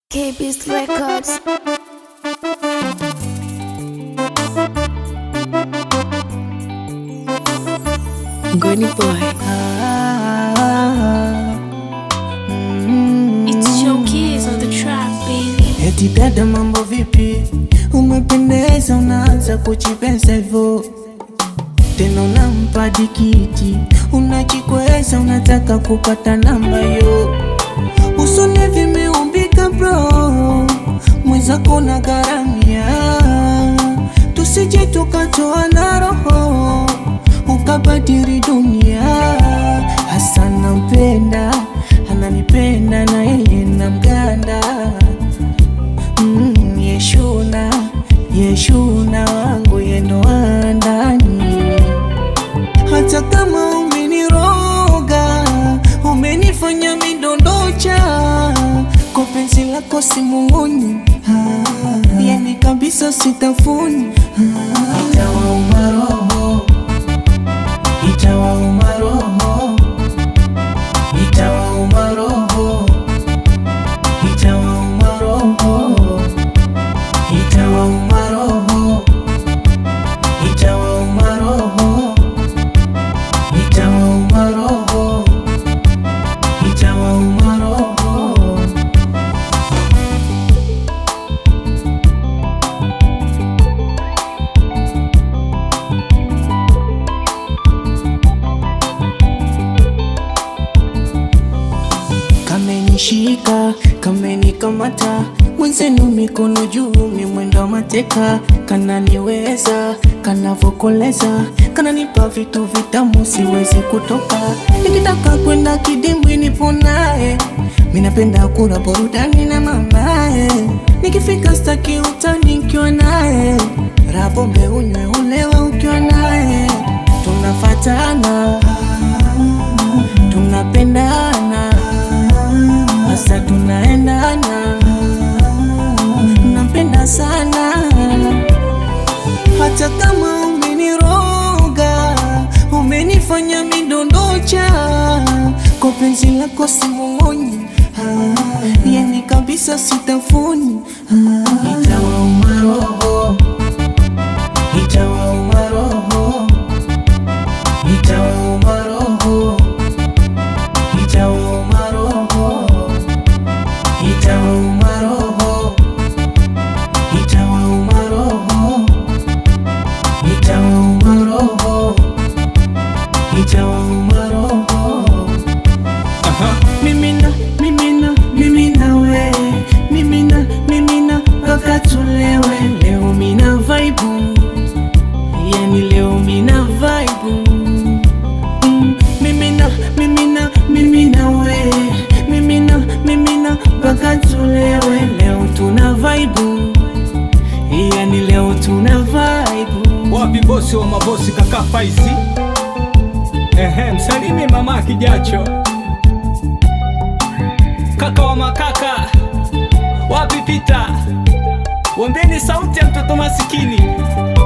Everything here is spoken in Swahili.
KB's Records. Goni Boy. It's your keys on the track, baby. Eti dada, mambo vipi? Umependeza, unaanza kuchipesa hivyo tena, unampa dikiti, unajikweza, unataka kupata namba yo, usone vimeumbika bro, mwenzako na gharamia, tusije tukatoa na roho ukabadili dunia. Hasa nampenda, ananipenda na yeye na mganda Mm, Yeshuna, Yeshuna wangu yendo wa ndani. Hata kama umeniroga, umenifanya midondocha, kwa penzi lako simunguni, Ah, yani kabisa sitafuni, Ah, itawauma roho, itawauma roho, itawauma roho itawauma roho, itawauma roho, itawauma roho, itawauma roho, itawauma roho. Kamenishika, kamenikamata, mwenzenu mikono juu, mimwendo mateka, kananiweza, kanavokoleza, kananipa vitu vitamu, siwezi kutoka. Nikitaka kwenda kidimbwi, nipo naye, minapenda kula burudani na mamaye, nikifika staki utani nikiwa naye, rapombe unywe ulewa ukiwa naye, tunafatana tunapendana hasa tunaendana, nampenda sana hata kama umeniroga, umenifanya midondocha, kwa penzi lako simumonyi, Ah, yani kabisa sitafuni, Ah, itawauma roho, itawauma roho, itawauma roho itawauma roho, itawauma roho, itawauma roho, itawauma roho, itawauma roho. Mimina, mimina, mimina we, mimina, mimina mpaka tulewe. Leo mina vaibu, yani leo mina vaibu Mm, mimina mimina mimina we mimina mimina mpaka tulewe leo tuna vaibu yani leo tuna vaibu Wapi bosi wa mabosi kaka Faizi? Ehe, msalimi mama Kijacho, kaka wa makaka. Wapi Pita? Wambeni sauti ya mtoto masikini.